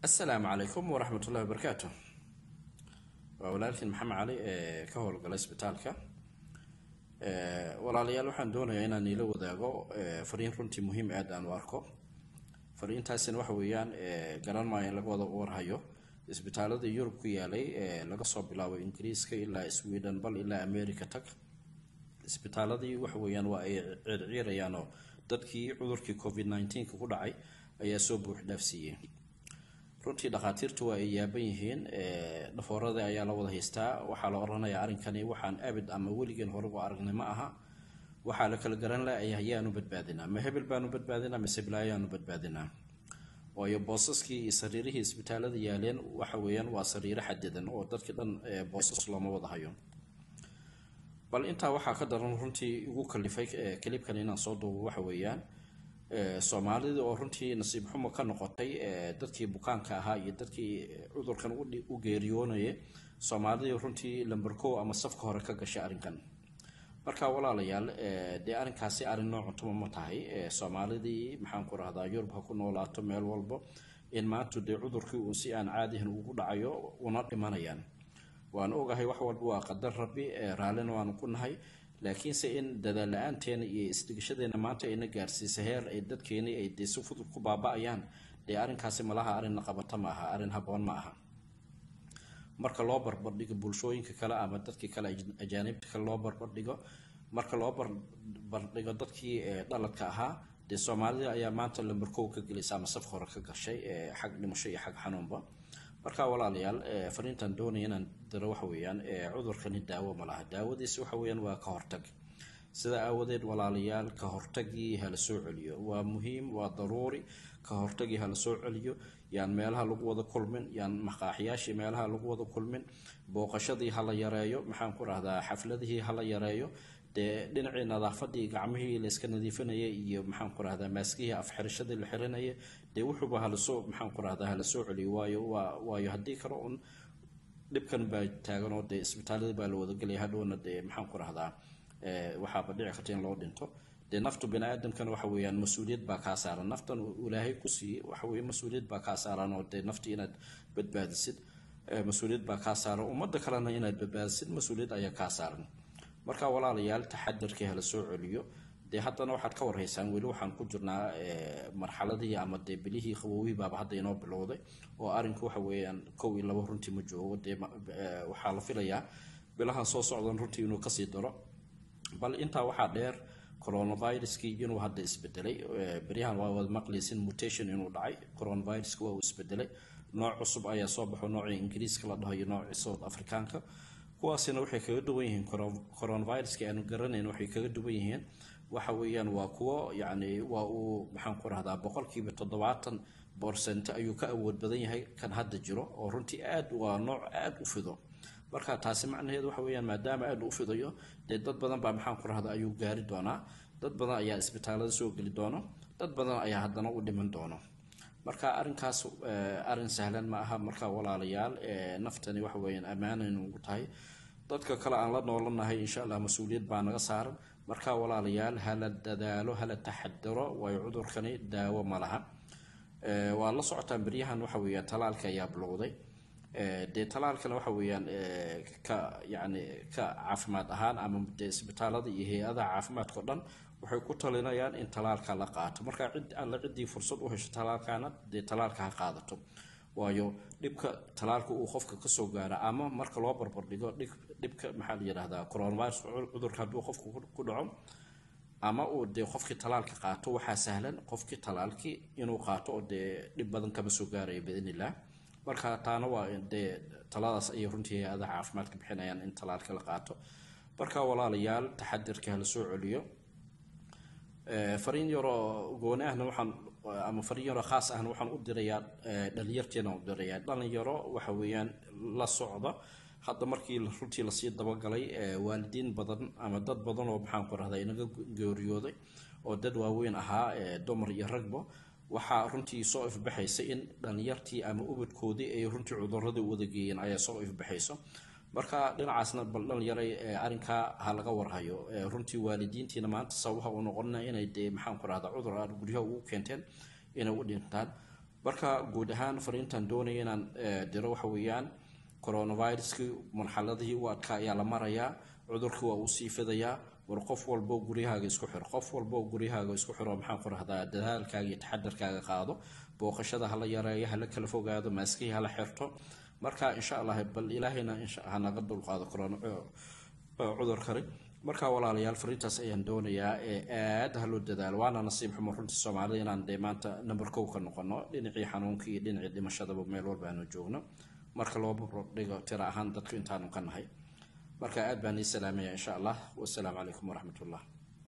asalaamu calaykum waraxmatullahi wabarakaatu waa walaalkiin maxamed cali ee ka howlgala isbitaalka walaalayaal waxaan doonayaa inaan iila wadaago fariin runtii muhiim aad aan u arko fariintaasina waxa weeyaan garan maayo in laga wada warhayo isbitaalada yurub ku yaalay laga soo bilaabo ingiriiska ilaa sweden bal ilaa america tag isbitaaladii waxa weeyaan waa ay ciirciirayaanoo dadkii cudurkii covid 19 ku dhacay ayaa soo buux dhaafsiiyey runtii dhakhaatiirtu waa ay yaaban yihiin dhafoorada ayaa la wada haystaa waxaa la odhanayaa arrinkani waxaan abid ama weligeen horegu aragnay ma aha waxaa la kala garan laaya ayaanu badbaadinaa ma hebel baanu badbaadinaa mise bilaayaanu badbaadinaa waayo boosaskii iyo sariirihii isbitaalada yaaleen waxa weeyaan waa sariiro xadidan oo dadkii dhan boosas looma wada hayo bal intaa waxaa ka daran runtii igu kalifay kalibkan inaan soo duubo waxa weeyaan soomaalida oo runtii nasiib xumo ka noqotay dadkii bukaanka ahaa iyo dadkii cudurkan u geeriyoonaya soomaalidii runtii lamberkow ama safka hore ka gashay arrinkan marka walaalayaal dee arrinkaasi arrin noocuntuma ma tahay soomaalidii maxaan ku rahdaa yurub ha ku noolaato meel walbo in maanta dee cudurkii uu si aan caadihan ugu dhacayo una dhimanayaan waan ogahay wax walba waa qadar rabbi raallina waanu ku nahay laakiinse in dadaal la-aanteena iyo isdhigashadeena maanta ayna gaarsiisa heer ay dadkeeni ay dee si fudud ku baaba-ayaan dee arrinkaasi malaha arrinna qabata ma aha arrin haboon ma aha marka loo barbardhigo bulshooyinka kale ama dadkii kale ajaanibta kale loo barbardhigo marka loo barbardhigo dadkii dhaladka ahaa dee soomaalida ayaa maanta lambarkow ka gelaysa ama saf hore ka gashay xag dhimasho iyo xag xanuunba marka walaalayaal fariintan doonaya inaan diro waxa weeyaan cudurkani daawo ma laha daawadiisi waxa weeyaan waa ka hortag sidaa aawadeed walaalayaal ka hortagii hala soo celiyo waa muhiim waa daruuri ka hortagii hala soo celiyo yaan meelaha lagu wada kulmin yaan maqaaxiyaashii meelaha lagu wada kulmin booqashadii hala yareeyo maxaan ku rahdaa xafladihii hala yareeyo dee dhinacii nadaafadii gacmihii layska nadiifinayay iyo maxaan ku rahdaa maaskihii afxirashadii la xiranaya dee wuxuuba halasoo maxaan ku rahdaa hala soo celiyo waayo waa waayo haddii kale un dhibkan baa taagan oo dee isbitaaladii baa la wadagelaya hadhowna dee maxaan ku rahdaa waxaaba dhici karta in loo dhinto dee naftu bini aadamkana waxa weeyaan mas-uuliyad baa kaa saaran naftan ilaahay ku siiyey waxa weeye mas-uuliyad baa kaa saaran oo dee nafti inaad badbaadisid mas-uuliyad baa kaa saaran ummadda kalena inaad badbaadisid mas-uuliyad ayaa kaa saaran marka walaalayaal taxadarkii hala soo celiyo dee haddana waxaad ka warhaysaan weli waxaan ku jirnaa marxaladihii ama dee bilihii qabowihii baaba hadda inoo bilowday oo arrinku waxa weeyaan kow iyo labo runtii ma joogo dee waxaa la filayaa bilahan soo socdan runtii inuu kasii daro bal intaa waxaa dheer coronaviruskii inuu hadda isbedelay beryahan waa wada maqlaysin mutation inuu dhacay coronaviruska waa uu isbedelay nooc cusub ayaa soo baxo noocii ingiriiska la dhaho iyo noocii south africaanka kuwaasina waxay kaga duwan yihiin coronaviruska aanu garanayn waxay kaga duwan yihiin waxa weeyaan waa kuwo yacni waa uu maxaan ku rahdaa boqolkiiba toddobaatan borcent ayuu ka awood badan yahay kan hadda jiro oo runtii aad waa nooc aad u fido marka taasi macnaheedu waxa weeyaan maadaama aad u fidayo dee dad badan baa maxaan ku rahdaa ayuu gaari doonaa dad badan ayaa isbitaalada soo geli doono dad badan ayaa haddana u dhiman doono marka arrinkaas arrin sahlan ma aha marka walaalayaal naftani waxa weeyaan ammaanaynu ugu tahay dadka kale aan la noolanahay insha allah mas-uuliyad baa naga saaran marka walaalayaal hala dadaalo hala taxadaro waayo cudurkani daawo ma laha waa la socotaan beryahan waxa weeyaan talaalka ayaa bilowday dee talaalkana waxa weeyaan ka yacni ka caafimaad ahaan ama dee isbitaalada iyo hay-adaha caafimaadka o dhan waxay ku talinayaan in talaalka la qaato marka cid alla ciddii fursad u hesho talaalkana dee talaalka ha qaadato waayo dhibka talaalka uu qofka kasoo gaara ama marka loo barbardhigo dhibka maxaa la yidhahdaa coronavirus cudurka hadduu qofka ku dhaco ama uu dee qofkii talaalka qaato waxaa sahlan qofkii talaalkii inuu qaato oo dee dhib badan kama soo gaaraya biidnillah marka taana waa dee taladaas ayay runtii hay-adaha caafimaadka bixinayaan in talaalka la qaato marka walaalayaal taxadirka hala soo celiyo fariin yaroo gooni ahna waxaan ama fariin yaroo khaas ahna waxaan u dirayaa dhalinyarteena u dirayaa dhalinyaro waxa weeyaan la socda hadda markii runtii lasii dabagalay waalidiin badan ama dad badan oo maxaan ku rahdaa inaga geeriyooday oo dad waaweyn ahaa dumar iyo ragba waxaa runtii soo ifbaxaysa in dhalinyartii ama ubadkoodii ay runtii cuduradii wada geeyeen ayaa soo ifbaxayso marka dhinacaasna bal dhalinyaray arrinkaa ha laga warhayo runtii waalidiintiina maanta sababaha u noqonina inay dee maxaan ku rahdaa cudur aad guryaha ugu keenteen inay u dhintaan marka guud ahaan fariintan doonaya inaan diro waxa weeyaan coronaviruskii marxaladihii u adkaa ayaa la marayaa cudurkii waa uu sii fidayaa war qof walbo guryahaaga isku xiro qof walbo guryahaaga isku xiro maxaan ku rahdaa dadaalkaaga iyo taxadarkaaga qaado booqashada hala yareeyo hala kala fogaado maaskihii hala xirto marka insha allah bal ilaahayna hanaga dulqaado corona cudurkani marka walaalayaal fariintaas ayaan doonayaa ee aada haloo dadaalo waana nasiib xumo runtii soomaalida inaan dee maanta number kow ka noqono dhinacii xanuunka iyo dhinacii dhimashadaba meel walba aanu joogno marka loo dhigo tira ahaan dadku intaanu ka nahay marka aad baan ii salaamaya insha allah wasalaamu calaykum waraxmat ullah